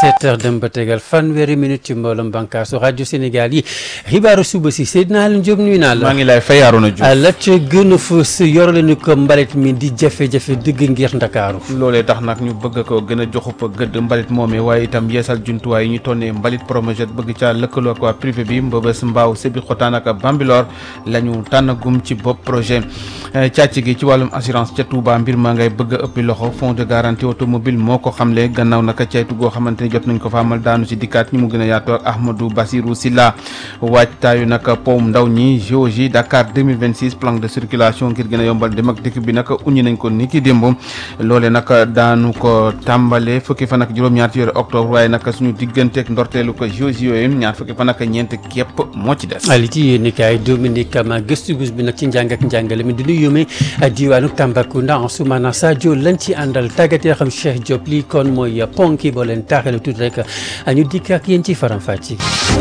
17 heures dem ba tegal fanweeri minute ci mbooloom bànkaasu rajo Sénégal yi xibaaru suba si Seydina Alioune Diop nuyu naa la. maa ngi lay fay Arouna Diouf. la ca gën a fës yor leen ko mbalit mi di jafe-jafe dëgg ngir Ndakaaru. loolee tax nag ñu bëgg ko gën a joxup gëdd mbalit moomee waaye itam yeesal jumtuwaay yi ñu tonnee mbalit promojet bëgg caa lëkkaloo ak waa privé bi mbëbës mbaaw sébi xotaan ak Bambilor la ñu tànnagum ci bopp projet càcc gi ci wàllum assurance ca Touba mbir maa ngay bëgg a ëppi loxo fonds de garantie automobile moo ko xamle gannaaw naka caytu goo xamante ni jot nañ ko fa amal daanu ci dikkaat ñi mu gën a yaatoo ak Ahmadou Bassirou Silla waajtaayu nag powum ndaw ñi géologie Dakar 2026 plan de circulation ngir gën a yombal dem ak dikk bi nag uñi nañ ko ni ki démb loole nag daanu ko tàmbale fukki fan ak juróom-ñaar ci weeru octobre waaye nag suñu digganteeg ndorteelu ko géologie yooyu ñaar fukki fan ak ñeent képp moo ci des ali ci yéen kaay Dominique Kama gëstu gus bi nag ci njàng ak njàngale mi di nuyu yómee diwaanu Tambacounda Ansoumana Sadio lañ ci àndal tàggat yoo xam Cheikh Diop lii kon mooy ponki boo leen taaxale tuuti rek ñu dikk ak yéen ci faram-fàcce.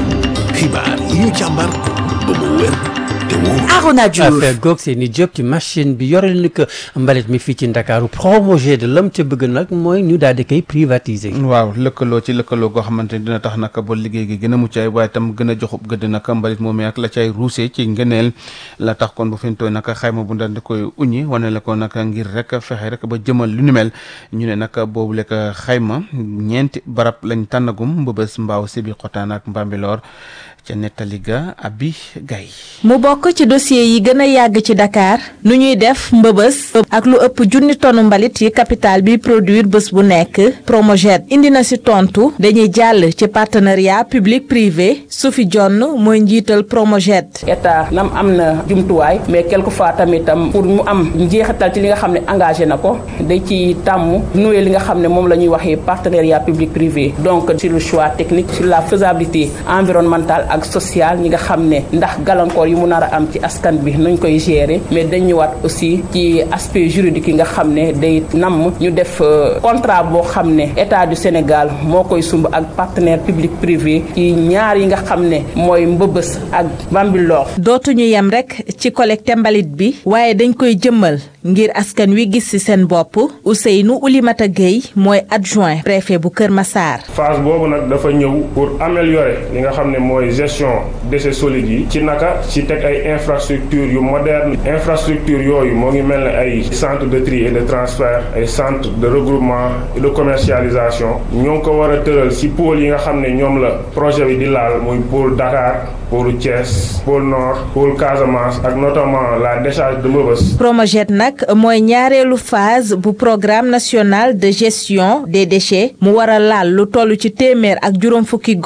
xibaar yi ñu càmbar ba mu wér te wóor. Arona Diouf affaire goog seeni Diop ci machine bi yore ni ko mbalit mi fii ci Ndakaaru projet de lam ca bëgg nag mooy ñu daal di koy privatiser. waaw lëkkaloo ci lëkkaloo goo xamante ni dina tax nag ba liggéey gi gën a mucc ay waaye tam gën a joxub gëdd nag mbalit moomee ak la cay ruusee ci ngëneel la tax kon bu fi ñu tooy nag xayma bu ndal di koy uñi wane la ko nag ngir rek fexe rek ba jëmal lu ni mel ñu ne nag boobu lekk xayma ñeenti barab lañ tànnagum mbëbës mbaaw sibi xotaan ak mbambiloor ca nettali ga abi gay mu bokk ci dossier yi gën a yàgg ci Dakar nu ñuy def mbëbës ak lu ëpp junni tonu mbalit yi capital bi produire bés bu nekk Promojet indi na si tontu dañuy jàll ci partenariat public privé Sophie John mooy njiital Promojet. état nam am na jumtuwaay mais quelquefois tamitam pour mu am njeexital ci li nga xam ne engagé na ko day ci tàmm noué li nga xam ne moom la ñuy waxee partenariat public privé donc sur le choix technique sur la faisabilité environnementale ak social ñi nga xam ne ndax gàllankoor yi mu nar a am ci askan bi nañ koy gérer mais dañ ñëwaat aussi ci aspect juridique yi nga xam ne day namm ñu def contrat boo xam ne état du Sénégal moo koy sumb ak partenaire public privé ci ñaar yi nga xam ne mooy mbëbës ak Bambilor dootuñu yem rek ci collecte mbalit bi waaye dañ koy jëmmal ngir askan wi gis ci seen bopp Ousseynou Oulimata Gueye mooy adjoint préfet bu Kër Massar. phase boobu nag dafa ñëw pour améliorer li nga xam ne mooy gestion déchets solides yi ci naka ci teg ay infrastructures yu moderne infrastructure yooyu moo ngi mel ne ay centre de tri et de transfert ay centre de regroupement et de commercialisation ñoo ngi ko war a tëral ci pôle yi nga xam ne ñoom la projet bi di laal muy pôle Dakar pôle Thiès pôle Nord pôle Casamance ak notamment la décharge de Mbeubeuss. Promojet nag mooy ñaareelu phase bu programme national de gestion des déchets mu war a laal lu toll ci téeméer ak juróom fukki